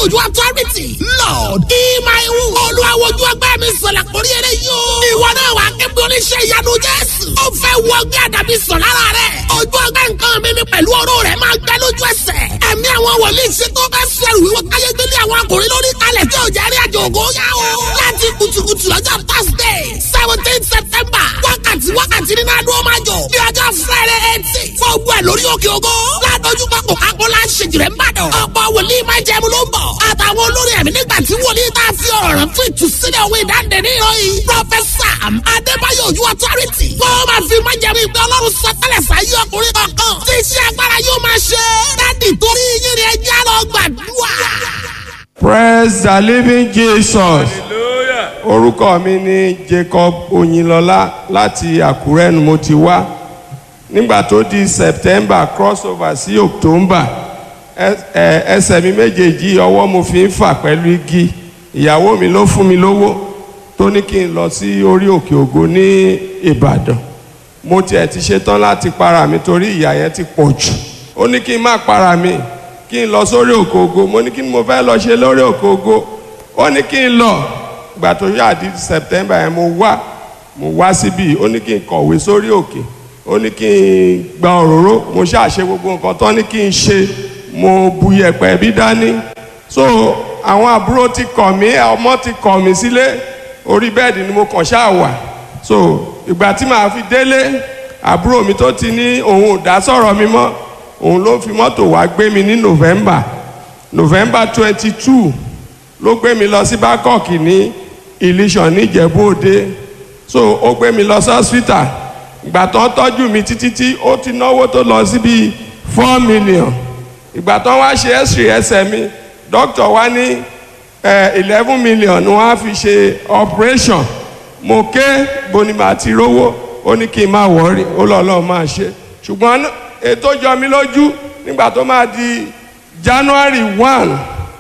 Ojú authority. Lord, ìmọ̀-ìwù. Olúwawojú ọgbẹ́ mi sọ̀lá kórí eré yóò. Ìwọ náà wà kébí oníṣẹ́ ìyanu Jésù. Ó fẹ́ wọ ọgbẹ́ àdàbí sọ̀ lára rẹ̀. Ojú ọgbẹ́ nǹkan mi mi pẹ̀lú oró rẹ̀ máa gbẹ lójú ẹsẹ̀. Ẹ̀mí àwọn wòlíì ṣe tó fẹ́ sẹ̀rù wíwọ́ káyé gbélé àwọn akùnrin lórí kalẹ̀ tí ò jẹ́ rí àjò ògo yá o. Láti kùtùkùtù lọ́jọ́ Thursday seventeen September. Wákàtí wákàtí nínú adúlọ́ máa jọ. Ní ọjọ́ Friday eighteen. Fún ogun ẹ̀ lórí òkè ògo. Ládójú pápó kákólá ṣèjìrẹ́ ń bàdàn. Ọ̀pọ̀ wòlíì máa jẹun ló ń bọ̀. Àtàwọn olórí ẹ̀mí nígbà tí wòlíì tá a fi ọ̀rọ̀ rẹ̀ fún ìtúsílẹ̀ òwe ìdáǹdè ní ìròyìn. Prọfẹ̀sà Adébáyọ̀ Ojú Authority. Wọ́n máa fi máa jẹun ìgbẹ́ Ọlọ́run sọ tẹ́lẹ̀ sáyé ọkùnrin kankan. Tí iṣẹ́ agbára yóò máa ṣe. Dádì torí yín ni ẹjẹ́ lọ gbàdúrà. Praise the living Jesus. hallelujah Orúkọ mi ni Jacob Oyinlọlá láti Àkúrẹ́ ni mo ti wá. Nígbà tó di September crossover sí October ẹ- ẹ- ẹsẹ̀ mi méjèèjì ọwọ́ mo fi ń fà pẹ̀lú igi. Ìyàwó mi ló fún mi lówó tó ní kí n lọ sí orí òkè ògo ní Ìbàdàn. Mo tiẹ̀ ti ṣetán láti para mi torí ìyà yẹn ti pọ̀ jù. Ó ní kí n má para mi kí n lọ sórí òkè ògo. Mo ní kí ni mo fẹ́ lọ ṣe lórí òkè ògo. Ó ní kí n lọ gbà tó yá di september yẹn mo wá mo wá síbí ó ní kí n kọ̀wé sórí òkè ó ní kí n gba òróró mo ṣàṣe gbogbo nǹkan tán ní kí n ṣe mo bu yẹ̀pẹ̀ bí dání so àwọn àbúrò ti kọ̀ mí ọmọ ti kọ̀ mí sílé orí bẹ́ẹ̀dì ni mo kàn ṣáà wà so ìgbà tí màá fi délé àbúrò mi tó ti ní òun ò dá sọ̀rọ̀ mi mọ́ òun ló fi mọ́tò wá gbé mi ní november november twenty two ló gbé mi lọ sí bangkok ní ilésàn níjẹ̀bú òde so ó gbé mi lọ sí hospital ìgbà tó ń tọ́jú mi títí tí ó ti náwó tó lọ sí bíi four million ìgbà tó ń wá ṣe x-ray ẹsẹ̀ mi doctor wá ní eleven million ni wọ́n á fi ṣe operation mo ké boni màá ti rówó ó ní kí n má wọ́ọ̀rì ó lọ́ lọ́ọ́ máa ṣe ṣùgbọ́n ètò jọ mi lójú nígbà tó máa di january one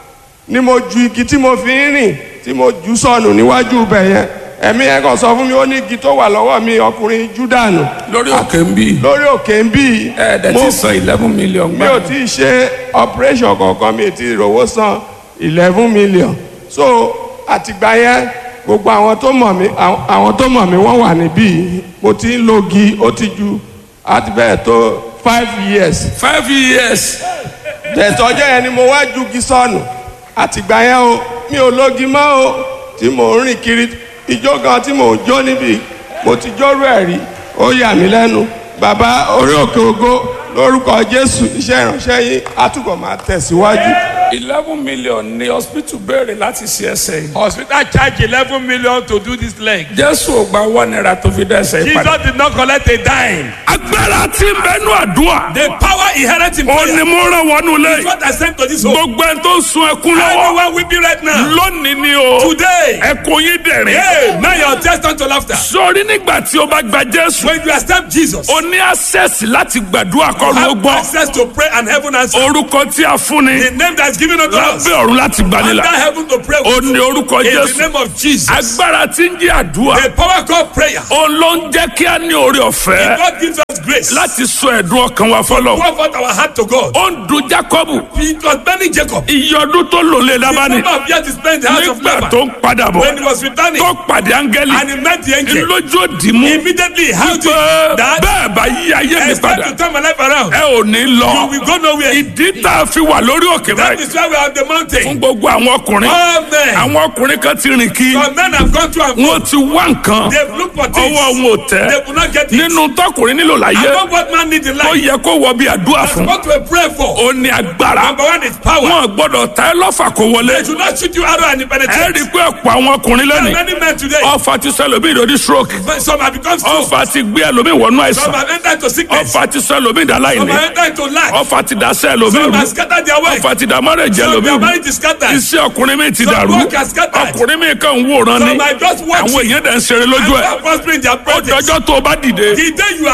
ni mo ju igi tí mo fi ń rìn tí mo jù sọnù níwájú ibẹ̀ yẹn ẹ̀mí ẹ̀ kàn sọ fún mi ó ní igi tó wà lọ́wọ́ mi ọkùnrin júdànù lórí òkè ń bí lórí òkè ń bí ẹ dẹ̀ ti san eleven million mi ò tí ì ṣe operation kankan mi ò tí ì rówó san eleven million so àtìgbà yẹn gbogbo àwọn tó mọ̀ mí àwọn àwọn tó mọ̀ mí wọ́n wà níbí mo ti ń lo igi ó ti ju àti bẹ́ẹ̀ tó five years five years tẹ̀tọ́jọ́ yẹn ni mo wá ju igi sọnù àtìgbà yẹn o mi ò lógi mọ́ o tí mò ń rìn kiri ijó kan tí mò ń jó níbi mo ti jórú ẹ̀ rí ó yà mí lẹ́nu bàbá orí òkè ògo lórúkọ jésù iṣẹ́ ìránṣẹ́ yín àtúbọ̀ máa tẹ̀síwájú. eleven million ni hospital béèrè láti ṣe ẹsẹ̀ yìí. Hospital charge eleven million to do this leg. jésù ò gba one naira tó fi dá ẹsẹ̀ yìí padà. Jesus did not collect a dime. agbára tí ń bẹnu àdúrà. The power inherent in ó prayer ní mo rán wọnú is lé. what I sent to this home. gbogbo ẹni tó ń sun ẹkún lọ́wọ́. Everyone weeping right now. lónìí ni o. Today. ẹkún yín dẹ̀rín. Hey, now your test turn to laughter. sórí nígbà tí o bá gba jésù. When you accept Jesus, o ní access láti gbàdúrà kọ́ ló have gbọ́. access to pray and heaven answer. orúkọ tí a fún ni. The name that's given unto us. lábẹ́ ọ̀run láti Under gbanilà. heaven to pray o with. ní orúkọ In the jésù. name of Jesus. agbára tí ń jẹ́ àdúrà. The power called prayer. o ló ń jẹ́ kí a ní orí ọ̀fẹ́. God gives us grace. láti sọ ẹ̀dùn ọkàn wa fọlọ́. Pour forth our heart to God. ó ń dun jacobu. It was burning Jacob. iye ọdún tó lò lé The lábánì. number of years he spent in the house of nígbà Laban. tó ń padà bọ̀. When he was returning tó pàdé áńgẹ́lì. and he met the angel, lójú òdì mú. immediately how to pé that bẹ́ẹ̀ bá yí ayé mi it's time padà. to turn my life around. ẹ ò ní You lọ. will go nowhere. ìdí tá a fi wà lórí òkè That báyìí. is why we are on the fún mountain. gbogbo àwọn ọkùnrin. All men, àwọn ọkùnrin kan ti rìn kí. some men have gone to and fro. wọ́n ti wá nǹkan. They've looked for ọwọ́ things. wọn ò They tẹ́. could not get it. nínú tọkùnrin nílò I láyé. know what man needs in ó life. yẹ kó wọ bí àdúrà fún. What to pray for. ó ní agbára. Number one is power. wọn gbọ́dọ̀ ta ẹ lọ́fà kó They wọlé. should not shoot you arrow and it ẹ rí penetrate. i pé ọ̀pọ̀ àwọn ọkùnrin There are lónìí. many men today. ọfà ti sọ ẹlòmíì lórí stroke. Some have become strong. ọfà ti gbé ẹlòmíì wọnú Some àìsàn. have entered into sickness. ọfà ti sọ ẹlòmíì dá Some láìní. have entered into lack. ọfà ti dá sẹ́ ẹlòmíì Some rú. have scattered their work. ọfà ti dá mọ́rẹ̀jẹ̀ Some ẹlòmíì their rú. marriage is scattered. iṣẹ́ ọkùnrin mi ti Some dàrú. work has scattered. ọkùnrin mi kàn ń wòran ni. Some are just àwọn watching. èèyàn dẹ̀ ń ṣeré lójú And ẹ̀. are prospering their ó projects. dọjọ́ tó o bá dìde. The day you arise sí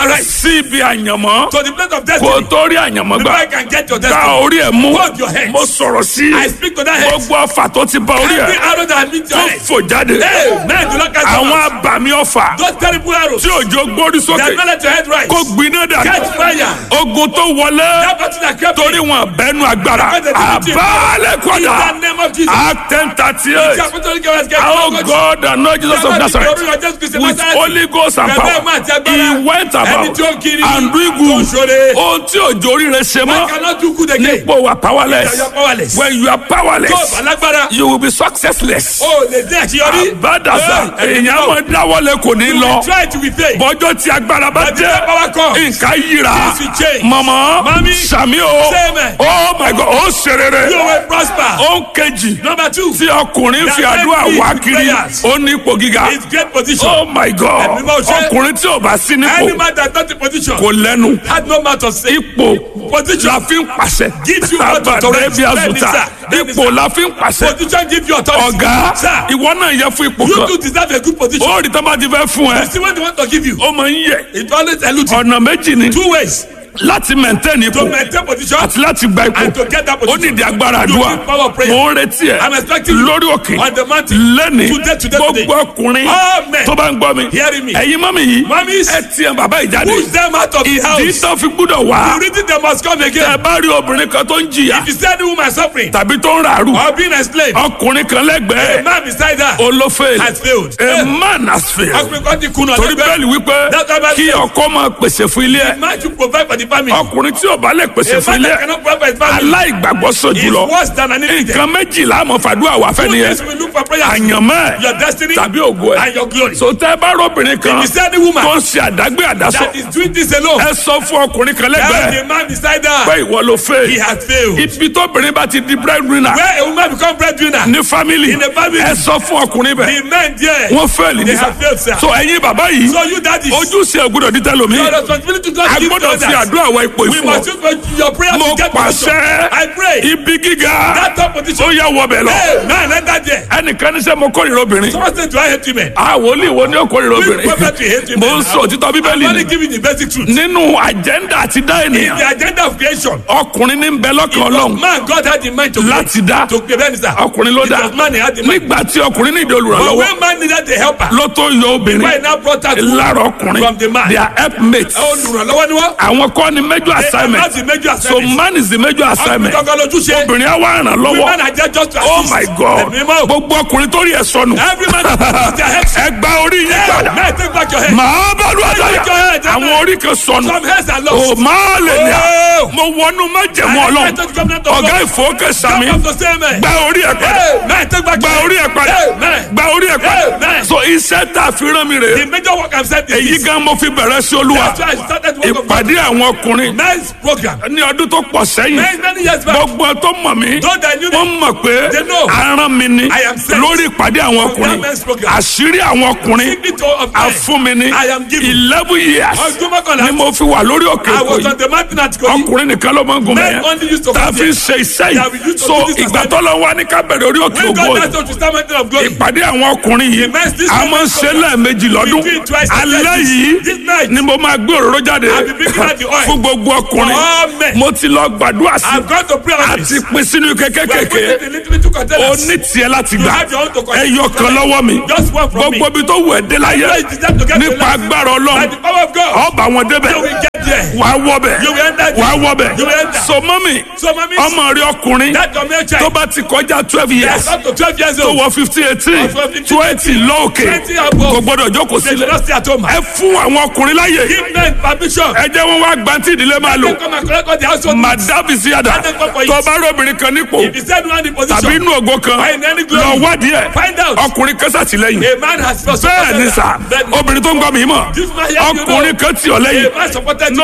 sí ibi àyànmọ́ to the place of kó destiny. tó rí àyànmọ́ Before gbà you can get your gba destiny. orí ẹ̀ mú Hold your head. mo sọ̀rọ̀ sí I speak to that head. gbogbo ọfà tó ti bá orí Every ẹ̀ arrow that meets your tó head. fò jáde Hey, man, do not catch àwọn them. abàmì ọfà Those terrible arrows. tí òjò gbórí They sókè have not let your head rise. kó gbiná dà Catch fire. ogun tó wọlé That battle that kept torí wọn bẹnu agbára Because they didn't do it. àbálẹ̀ In kọ́dà the name of Jesus. act ten thirty The eight apostolic government get our God and Lord Jesus of Nazareth with Holy Ghost and power he went about and doing good ohun tí òjò orí rẹ̀ ṣe I mọ́ cannot do good again. nípò wa You powerless are powerless. when you are Tó powerless alágbára. you will be successless. O lè dé àṣeyọrí. bàdàsà Hey, èèyàn máa dáwọ́lé kò ní lọ Try to be faith. bọ́jọ́ tí agbára bá But the dé power comes. nǹkan yíra Things will change. mọ̀mọ́ Mami, sàmí o say amen. oh my god ó ṣe rere You will prosper. ó ń kejì Number two. tí ọkùnrin fi That àdúrà enemy wá is kiri prayers. ó ní ipò gíga It's great position. oh my god Ẹ̀mí máa ṣe. ọkùnrin tí ò bá sí Any nípò man that not in position kò lẹ́nu had no mouth to say. ipò Position. la fi ń pàṣẹ Gives you what to àbàdé correct. bí Bẹ́ẹ̀ni, azuta sir. Bẹ́ẹ̀ni, ipò sir. la fi ń pàṣẹ Position give you authority. ọ̀gá Sir, ìwọ náà yẹ fún ipò you kan too deserve a good position. ó rí tán bá ti fẹ́ fún ẹ You see what they want to give you. ó máa ń yẹ It always eludes you. ọ̀nà méjì ni Two ways láti maintain ipò to maintain position àti láti gba ipò and to get that ó position. nídìí agbára You àdúrà need power of prayer. mò ń retí ẹ I'm expecting you lórí òkè on the mountain. lẹ́ni Today, today, today. gbogbo ọkùnrin Amen. tó bá ń gbọ́ mi Hearing me. ẹ̀yin mọ́mí yìí Mummies. ẹ tiẹ̀ bàbá ìjáde Push them out of the ìdí house. tó fi gbúdọ̀ wá The reason they must come ẹ again. bá rí obìnrin kan tó ń jìyà If you see any woman suffering tàbí tó ń ràrù or being enslaved, ọkùnrin kan a lẹ́gbẹ̀ẹ́ man beside her olófèèlì has failed. a man has failed Ọkùnrin kan ti kùnà torí lẹ́gbẹ̀ẹ́. bẹ́ẹ̀lì wípé That's why Bible kí says- ọkọ máa pèsè fún ilé ẹ̀ Man should provide for the family. ọkùnrin tí ò bá lè pèsè A fún man ilé that ẹ̀ cannot provide for his family aláìgbàgbọ́ sọ is jùlọ worse than an idiot. nǹkan méjìlá àmọ́ fàdúrà wà fẹ́ Two nìyẹn things we look for prayer. àyànmọ́ Your ẹ̀ destiny tàbí ògo ẹ̀ and your glory. so tẹ́ ẹ bá rọ́bìnrin kan If you see any woman tó ń ṣe àdágbé àdásọ that is doing this alone, ẹ sọ fún ọkùnrin kan tell lẹ́gbẹ̀ẹ́ the man beside pé her ìwọ ló fẹ́ he has failed. ibi tóbìnrin bá ti di breadwinner Where a woman become breadwinner, ní family In a family. ẹ sọ fún ọkùnrin bẹ́ẹ̀ the men there, wọ́n fẹ́ẹ̀lì they nísà have failed, sir. so ẹ̀yin bàbá yìí So you daddies, ojúṣe ògbúdọ̀ dítẹ́ lomi your responsibility to a God give to gbọ́dọ̀ fi others. àdúrà wọ ipò We ìfún must ọ use for your prayer mo to get position. pàṣẹ I pray ibi gíga that top position. ó yà wọbẹ̀ lọ Hey, man, enter there. ẹnìkan ní sẹ́ mo kórìíra obìnrin Someone say, do I hate women? àwọn olè wo ni ó kórìíra Which obìnrin prophet will hate mo women? ń sọ òtítọ́ I'm bíbélì only ni giving the basic truth. nínú àjẹ́ndà àti dá In ènìyàn the agenda of creation, ọkùnrin ní ń bẹ lọ́kàn ọlọ́run man, God had in mind to create. láti dá To create, sir. ọkùnrin ló It dá was man he had in mind. nígbà tí ọkùnrin ní ìdí But olùrànlọ́wọ́ when man needed a helper, ló tó yọ obìnrin why now brought out lára ọkùnrin from the man? they are helpmates olùrànlọ́wọ́ ni wọ́n. àwọn kọ́ ni major assignment That's the major so assignment. man is the major assignment Ọkùnrin kankan lójúṣe. obìnrin á wá ràn lọ́wọ́ Women are there just to oh assist. my god Ẹ̀mí mọ́. gbogbo ọkùnrin tó rí ẹ sọnù Every man has their head. ẹ gba orí yín Hey, padà man, take back your head. màá bá lu Take your àdáyà head, àwọn amen. orí kan sọnù Some heads are o lost. máa lè ní à Oh. mo wọnú májẹ̀mú I ọlọ́run enter the covenant of ọ̀gá God. ìfowókè sami Come to say amen. gba orí ẹ padà Hey, man, take back gba your orí ẹ head. padà Amen. gba orí ẹ padà Amen. so iṣẹ́ tá a fi rán mi rè The major work I'm saying is èyí this. gan mo fi bẹ̀rẹ̀ sí olúwa That's why I started work of God. ìpàdé àwọn ọkùnrin Men's program. ní ọdún tó pọ̀ sẹ́yìn Many, many years back. gbogbo tó mọ̀ mí Those that knew wọ́n me, mọ̀ pé They know. aràn mi ni I am sent. lórí ìpàdé àwọn ọkùnrin that men's program. àṣírí àwọn ọkùnrin Secret of men. àfúnmi ni I am given. eleven years Ọdún mọ́kànlá. ni mo fi wà lórí òkè I èkó was yìí on the mountain at Kogi. ọkùnrin nìkan ló máa ń gun Men mẹ́yẹn only used to tá a come fi there. ṣe iṣẹ́ That we yìí used to so do this ìgbà assignment. tó lọ wá ní kábẹ̀rẹ̀ orí òkè When ògo God yìí asked us to start mountain of glory. ìpàdé àwọn ọkùnrin yìí Immense this a máa ń ṣe lẹ́ẹ̀mejì lọ́dún We do it twice a alẹ́ day. yìí This night. ni mo máa gbé òróró jáde I'll be bringing out the oil. fún gbogbo ọkùnrin For all men. mo ti lọ gbàdúrà sí I've gone to pray on àti this. pín sínú We are kékèké putting it in little, little o containers. ní tiẹ̀ láti You gbà have your own to contain. ẹyọ kan lọ́wọ́ mi Just one from me. gbogbo ibi tó wù ẹ́ dé láyé Everywhere you deserve to get to nípa life. agbára By ọlọ́run the power of God. ọba wọn débẹ̀ You will get there. wà á wọbẹ̀ You will enter wà á there. wọbẹ̀ You will enter. so mọ́mì So, mommy, ọmọ rẹ ọkùnrin that your male tó child. bá ti kọjá twelve years Yes, up to 12 years tó old. wọ fifteen eighteen Of 15, twenty lóòkè 20 above. kò gbọdọ̀ jókòó They should sílẹ̀ not stay at home. ẹ fún àwọn ọkùnrin láyè Give men permission. ẹ jẹ́ wọn wá gbantí ìdílé máa lò They come and collect all the household needs. madabi síyàdá Let them come for it. tó bá rọ́bìnrin kan nípò If you said one in tàbí position, inú ògo kan Why in any glory? lọ wádìí ẹ̀ Find out. ọkùnrin kan sàtìlẹ́yìn a man has first bẹ́ẹ̀ ni sà obìnrin tó ń gbọ́ mi mọ̀ This man here, you ọkùnrin kan tì ọ́ lẹ́yìn A man supported you. no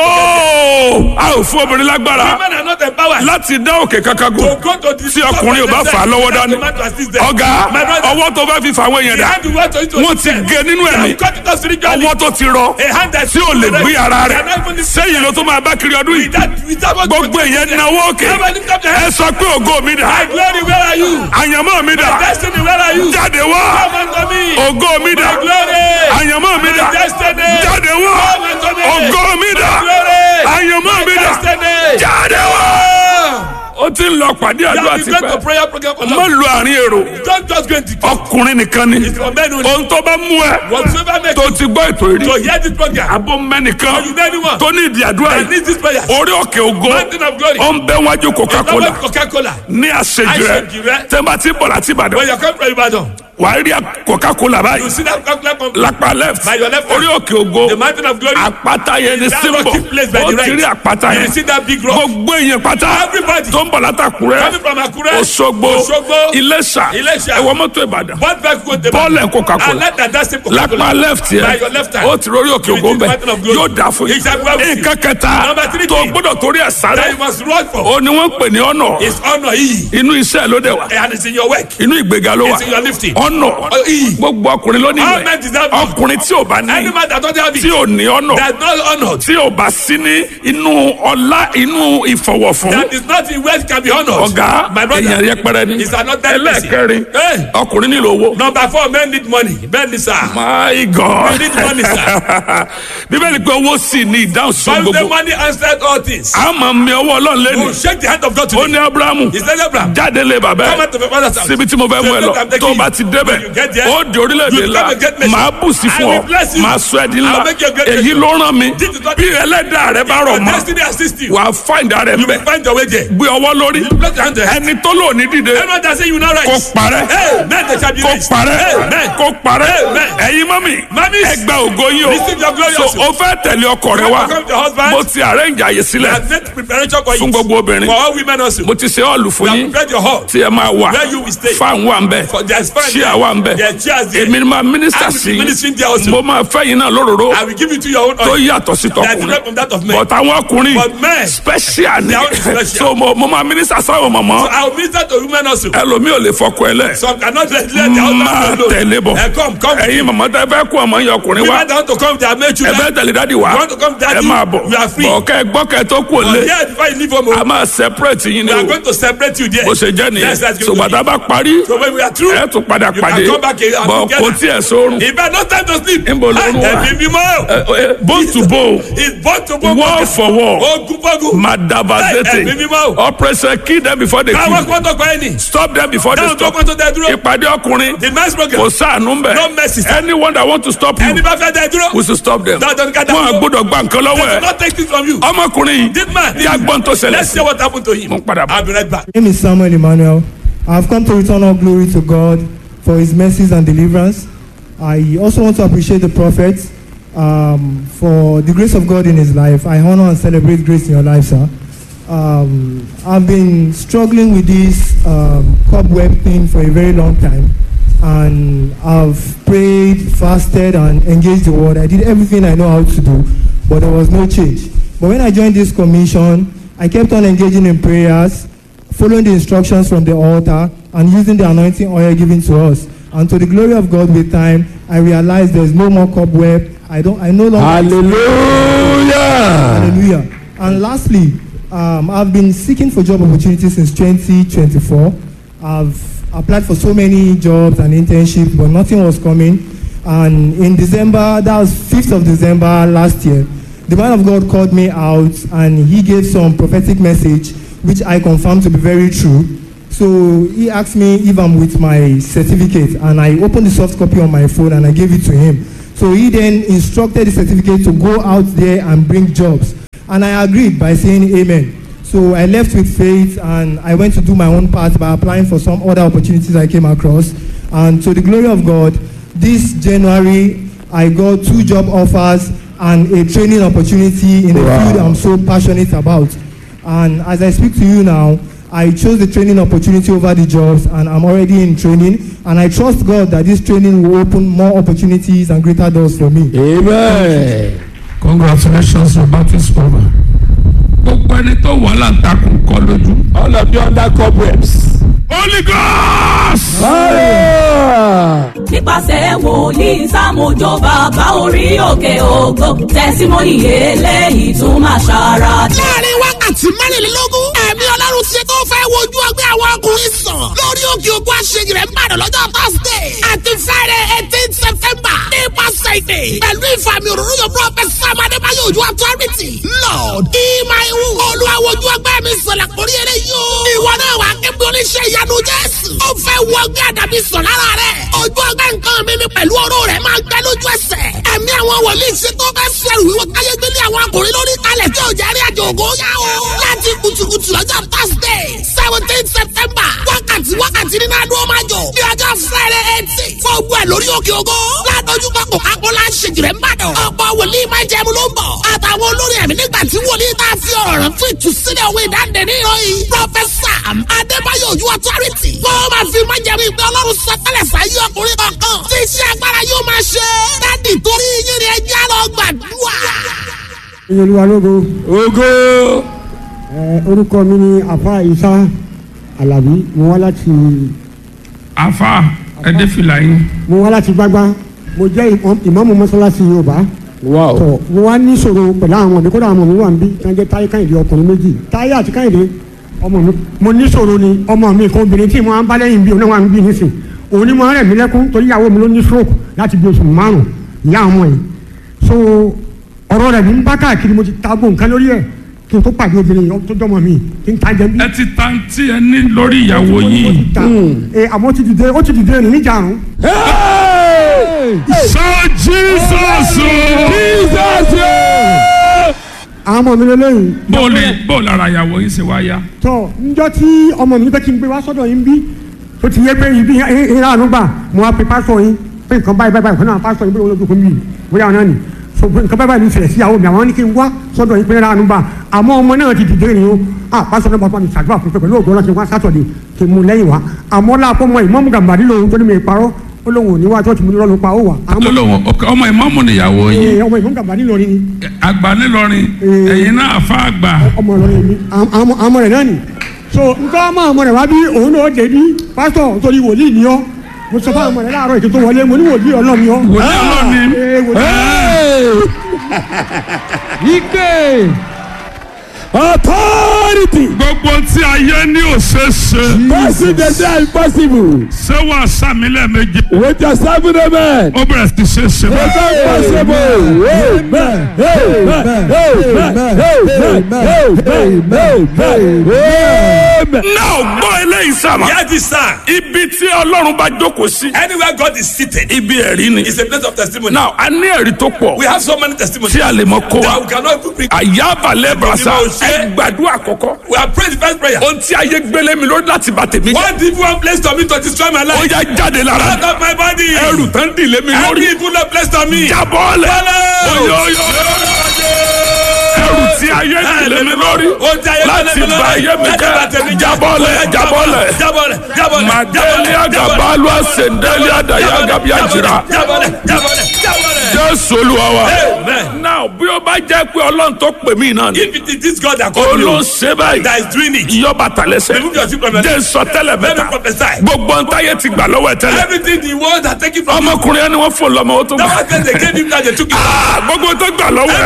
a ò fún obìnrin lágbára Women are not empowered. láti dá òkè kankan To gùn go to the tí ọkùnrin ò bá fà á lọ́wọ́ dání ọ̀gá My brother. ọwọ́ tó bá fi fà àwọn èèyàn dà wọ́n ti gé nínú ẹ̀mí ọwọ́ tó ti rọ tí ò lè gbé ara rẹ̀ sẹ́yìn ló tó máa bá kiri ọdún yìí gbogbo èèyàn náwó òkè ẹ sọ pé ògo mi dà My glory where are you? àyànmọ́ mi My dà destiny, where are you? jáde wá Come unto me. ògo mi dà My glory. àyànmọ́ mi dà My destiny. jáde wá Come unto me. ògo mi dà My glory. àyànmọ́ mi My dà destiny. jáde wá. Ah. ó ti ń lọ pàdé You àdúrà have been going to tipẹ́ prayer program for má long. lu àárín èrò Don't just go into ọkùnrin nìkan ni It's for men only. ohun tó bá mú ẹ Whatsoever makes tó you ti gbọ́ ètò to ìrí hear this program. abó mẹ́nìkan Or you know anyone tó ní ìdí àdúrà that yìí needs this prayer. orí òkè ògo Mountain of glory. ó ń bẹ wájú coca-cola It's not Coca-Cola. ní àṣejù Àṣejù rẹ rẹ. tẹ́ bá ti bọ̀ láti When ìbàdàn you come from Ibadan, wàá rí coca-cola you báyìí see that Coca-Cola company. lápá left By your left hand. orí òkè ògo The mountain of glory. àpáta yẹn ní That símbọ̀ rocky place by ó the ti rí right. àpáta You yẹn see that big rock. gbogbo èèyàn pátá Everybody. tó ń bọ̀ látàkùrẹ́ Coming from Akure. Òṣogbo Òṣogbo. Iléṣà Iléṣà. ẹ̀wọ̀n mọ́tò Ìbàdàn What back go the bọ́ọ̀lù ẹ̀ Coca-Cola And let that that same Coca-Cola. lápá left By yẹn your left hand. ó ti rórí òkè You ògo will see the bẹ́ẹ̀ mountain of glory. yóò dà fún yín It's a well with you. nǹkan kẹta Number three tó thing. gbọ́dọ̀ torí ẹ̀ That sáré you must run for. ó ní wọ́n ń pè ní ọ̀nà It's honor. Iyì. inú iṣẹ́ ló dẹ̀ wá And it's in your work. inú ìgbéga ló wà It's in your lifting. ọ̀nà Oh, iyì. gbogbo ọkùnrin ló ní All ìwẹ̀ men deserve it. ọkùnrin tí ò bá ní Any man that don't have it. tí ò ní ọ̀nà That's not honored. tí ò bá sí ní inú ọlá inú ìfọwọ́fún That is not in wealth can be honored. ọ̀gá My brother. èèyàn yẹpẹrẹ ni It's another person. ẹlẹ́ẹ̀kẹrin Hey. ọkùnrin nílò owó. Number four, men need money. Men need sir. my god We need money, sir. bíbélì pé owó sì ní ìdáhùn sí But the gbogbo money answered all things. a máa mi ọwọ́ ọlọ́run You lẹ́nu shake the hand of God ó today. ní abrahamu He said, Abraham, jáde lé bàbá come ẹ out of your father's house. síbi tí mo fẹ́ mú ẹ lọ Say, "Look, I'm tó o taking bá you." ti débẹ̀ When you get there, ó di orílẹ̀-èdè you ńlá become a great nation. màá bù sí I fún will ọ bless you. màá sọ ẹ́ di ńlá I will make you a great èyí nation. ló ràn mí This is what- bí ẹlẹ́dàá rẹ bá rọ̀ Your mọ́ destiny assist you. wà á fáìndà rẹ̀ You mbẹ́ will find your way there. gbé ọwọ́ lórí Bless your hand there. ẹni tó lò ní dìde Everyone that say you not right. kó parẹ́ Hey, men they shall be kó raised. parẹ́ Amen. kó parẹ́ Amen. ẹ̀yin mọ́mì Mummies, ẹgbẹ́ ògo yín o receive your glory so also. o fẹ́ tẹ̀lé ọkọ rẹ You wá want to come to your husband? mo ti arrange àyè I sílẹ̀ have made preparation for fún you. gbogbo obìnrin For all women also. mo ti ṣe ọ̀lù fún You have yín prepared your hall. tí ẹ máa wà Where you will stay. fáwọn wà ń bẹ̀ For there's fun ṣíà there. wà ń bẹ̀ There are chairs there. èmi ni máa mínísítà I will sí be ministering there also. mo máa fẹ́ yín náà lóróró I will give it to your own tó oil. yàtọ̀ sí That is tọkùnrin not from that of men. but àwọn ọkùnrin But men, special ni they are special. so mo mo máa mínísítà sáwọn mọ̀mọ́ I will minister to women also. ẹlòmíì ò lè fọkọ ẹ lẹ̀ Some cannot let, let their máa husband alone. tẹ̀lé bọ̀ Eh, come, come. ẹ̀yin mọ̀mọ́ tẹ́ fẹ́ kó ọmọ yẹn ọkùnrin wá Women that want to come, they are made ẹ children. fẹ́ tẹ̀lé dádì wá You want to come, daddy? ẹ máa bọ̀ You are free. bọ̀ kẹ́ ẹ gbọ́ kẹ́ ẹ tó kú But òlé here, before you leave home, a máa separate yín ni we are o going to separate you there. bó ṣe jẹ́ nìyẹn Yes, that's going to ṣùgbọ́n tá a be. bá parí So when we are through, ẹ tún padà you pàdé can come back here and bọ̀ together. kò tiẹ̀ sórun If I no time to sleep, Níbo ló ń wà? ẹ̀mí mímọ́. bone to bone It's born to born. wall for wall Ogun fogun. madabazete Ẹ̀mí mímọ́. operation kill them before they Káwọn kill kọ́tọ̀ kọ́ ẹni. stop them before they Dáhùn tó stop kọ́ tó dẹ dúró. ìpàdé ọkùnrin The men's program. kò sáànù ń No mercy, bẹ̀ sir. anyone that want to stop you Ẹni bá fẹ́ dẹ dúró. we should stop them Dandan ká dá wọn dúró. gbọ́dọ̀ gba nǹkan lọ́wọ́ They will ẹ̀ not take this from you. ọmọkùnrin yìí This man. tí a gbọ́n tó ṣẹlẹ̀ Let's sí see what happened to him. mo ń padà bọ̀. I'll be right back. My name is Samuel Emmanuel. I have come to return all glory to God for his mercies and deliverance. I also want to appreciate the prophet um, for the grace of God in his life. I honor and celebrate grace in your life, sir. Um, I've been struggling with this um, cobweb thing for a very long time. And I've prayed, fasted, and engaged the word. I did everything I know how to do, but there was no change. But when I joined this commission, I kept on engaging in prayers, following the instructions from the altar, and using the anointing oil given to us. And to the glory of God, with time, I realized there's no more cobweb. I don't. I no longer. Hallelujah. Hallelujah. And lastly, um, I've been seeking for job opportunities since 2024. I've applied for so many jobs and internships, but nothing was coming. And in December, that was 5th of December last year, the man of God called me out and he gave some prophetic message, which I confirmed to be very true. So he asked me if I'm with my certificate, and I opened the soft copy on my phone and I gave it to him. So he then instructed the certificate to go out there and bring jobs. And I agreed by saying amen. So I left with faith and I went to do my own part by applying for some other opportunities I came across. And to the glory of God, this January I got two job offers and a training opportunity in a Wow. field I'm so passionate about. And as I speak to you now, I chose the training opportunity over the jobs and I'm already in training. And I trust God that this training will open more opportunities and greater doors for me. Amen. congratulations your battle is over. gbogbo ẹni tó wà láǹtakùn kọ lójú. All of you under cobwebs. holy ghost. Fire. nípasẹ̀ wòlíì sàmójó bàbá orí òkè ògo tẹ̀símọ́nì eléyìí tún máa ṣara dé. láàrin wákàtí mẹ́rìnlélógún ẹ̀mí ọlọ́run ṣe tó fẹ́ wojú ọgbẹ́ àwọn ọkùnrin sàn lórí lórí òkè ògùn àṣeyìí rẹ̀ ń bàdàn lọ́jọ́ thursday àti friday eighteen september nípasẹ̀ ìpè pẹ̀lú ìfàmì òróró yóò prophet sam adébáyọ̀ ojú authority lord ìmáìwù olùwàwọ̀jú ọgbẹ́ mi sọ̀lá kórí eré yóò ìwọ náà wà kébí oníṣẹ́ ìyanu jésù ó fẹ́ wọ ọgbẹ́ àdàbí sọ̀ lára rẹ̀ ojú ọgbẹ́ nǹkan mi mi pẹ̀lú ọ̀rọ̀ rẹ̀ máa gbẹ lójú ẹsẹ̀ ẹ̀mí àwọn wòlíì ṣe tó fẹ́ fẹ́rù wíwọ́ káyé gbélé àwọn akùnrin lórí kalẹ̀ tí ò jẹ́ rí àjò ògo yá o láti kùtùkùtù lọ́jọ́ thursday seventeen september wákàtí wákàtí nínú adúlọ́ máa jọ ní ọjọ́ friday eighteen fún ogun ẹ̀ lórí òkè ògo ládójú kọ́ kò kákó lá ṣèjìrẹ́ ń bàdàn ọ̀pọ̀ wòlíì máa jẹun ló ń bọ̀ àtàwọn olórí ẹ̀mí nígbà tí wòlíì tá a fi ọ̀rọ̀ rẹ̀ fún ìtúsílẹ̀ òwe ìdáǹdè ní ìròyìn pọfẹsà adébáyọ̀ ojú authority wọ́n máa fi máa jẹun ìgbẹ́ ọlọ́run sọtẹ́lẹ̀ sáyé ọkùnrin kankan tí iṣẹ́ agbára yóò máa ṣe dádì torí yín ni ẹjẹ́ lọ gbàdúrà. ìyẹlúwa lógo Ògo. ẹ orúkọ mi ni afa isa alabi mo wá láti afa ẹdẹ fìlà yín mo wá láti gbágbá mo jẹ́ ìmọ̀- ìmáàmù mọ́sálásí yorùbá Wow. tọ mo wá ní ìṣòro pẹ̀lú àwọn ọmọdé kódà àwọn ọmọ mi wà níbí tí wọ́n jẹ́ táyé káyìndé ọkùnrin méjì táyé àti káyìndé ọmọ mi mo ní ìṣòro ni ọmọ mi kan obìnrin tí mo máa ń bá lẹ́yìn bí òun náà wà níbí nísìn òun ni mo rẹ̀ mí lẹ́kún torí ìyàwó mi ló ní stroke láti bí oṣù márùn ìyá ọmọ yìí so ọ̀rọ̀ rẹ̀ ní ń bá káàkiri mo ti ta gbó nǹkan lórí ẹ̀ kí n tó pàdé obìnrin yìí tó jọmọ mi kí n ta jẹ bí ẹ ti ta tí ẹ ní lórí ìyàwó yìí ta ẹ àmọ́ ó ti dìde ó ti dìde rìn níjà àrùn Hey! sọ jesus Jesus. àwọn ọmọ mi lélẹ́yìn bó lè bó lára ìyàwó yín ṣe wá yá tọ njọ tí ọmọ mi fẹ́ kí n gbé wá sọ́dọ̀ yín bí tó ti yẹ pé ibi ìhà ànúgbà mo wá pe pásítọ̀ yín pé nǹkan báyìí báyìí báyìí fún àwọn pásítọ̀ yín bí wọ́n lójú fún mi bóyá ọ̀nà ni so pé nǹkan báyìí báyìí ní ìṣẹ̀lẹ̀ sí àwọn mi àwọn ní kí n wá sọ́dọ̀ yín pé ìhà ànúgbà àmọ́ ọmọ náà ti dìde rìn o ah pásítọ̀ náà bàbá mi ṣàdúrà fún pé pẹ̀lú ògbó ọlọ́sìn wá sátọ̀dẹ̀ kí n mú lẹ́yìn wá àmọ́ láàpọ̀ mọ ìmọ̀mù gàmbàdì lòun tó ní mi parọ́ ó lóun ò ní wá tó ti mú ní lọ́nu pa ó wà àmọ́ lọ́lọ́wọ́ ọmọ ìmọ̀mù nìyàwó yín ẹ, ọmọ ìmọ̀mù gàmbàdì lórí ni àgbà nílọrin Eh. ẹ̀yin náà àfa àgbà ọmọ ìlọrin mi àmọ àmọ rẹ náà ni so nǹkan ọmọ ọmọ rẹ wá bí òun náà dé bí pásítọ̀ torí wòlíì ni ọ́ mo sọ fún ọmọ rẹ láàárọ̀ ètò tó wọlé mo ní wòlíì ọlọ́run ni ọ́. wòlíì ọlọ́ni Ee, wòlíì- Hey! Ike. Authority. gbogbo tí ayé ní òṣèṣe President is impossible. ṣé wàá sàmì lẹ́ẹ̀mejì With your seven amen. ó bẹ̀rẹ̀ sí ṣe ṣe It's impossible. Amen. Amen. Amen. Amen. Amen. Amen. náà gbọ́ eléyìí sábà Hear this sir. ibi tí ọlọ́run bá jókòó sí Anywhere God is seated ibi ẹ̀rí ni is a place of testimony. náà a ní ẹ̀rí tó pọ̀ We have so many testimonies tí a lè mọ kó that wa we cannot even bring. àyàbàlẹ̀ brasa Ìgbìmọ̀ òṣè. ẹ gbàdúrà àkọ́kọ́ We have prayed the first prayer. ohun tí ayé gbélé mi lórí láti bà tèmi jẹ́ One evil one place to me to destroy my ó life. yá jáde lára Out of my body. ẹrù tán dìlé mi Every lórí evil one place to me. jábọ́ọ̀lẹ̀ Follow. oyoyo ẹrù tí ayé dìlé mi lórí Ó jẹ́ ayé láti gbélé mi bà lórí. ayé mi Láti bà tèmi jẹ́ jẹ́. jábọ́ọ̀lẹ̀ jábọ́ọ̀lẹ̀ Jábọ́lẹ̀. Jábọ́lẹ̀. màdélé àgàbálù àsèndélé àdàyà àgàbí àjìrà Jábọ́lẹ̀. Jábọ́lẹ̀. Jábọ́lẹ̀. jésù olúwa wa Amen. náà bí ó bá jẹ́ pé ọlọ́run tó pè mí náà ni If it is this God that called you olóṣè báyìí that is doing it, ìyọ́ bàtà lẹ́sẹ̀ remove your children from jẹ́ sọ tẹ́lẹ̀ Let me mẹ́ta prophesy. gbogbo ntáyé ti gbà lọ́wọ́ ẹ̀ tẹ́lẹ̀ Everything the world has taken from you. ọmọkùnrin ẹni wọ́n fò lọ́mọ ó tó That gbà was when they gave him that they took it. Ah, gbogbo tó gbà lọ́wọ́ ẹ̀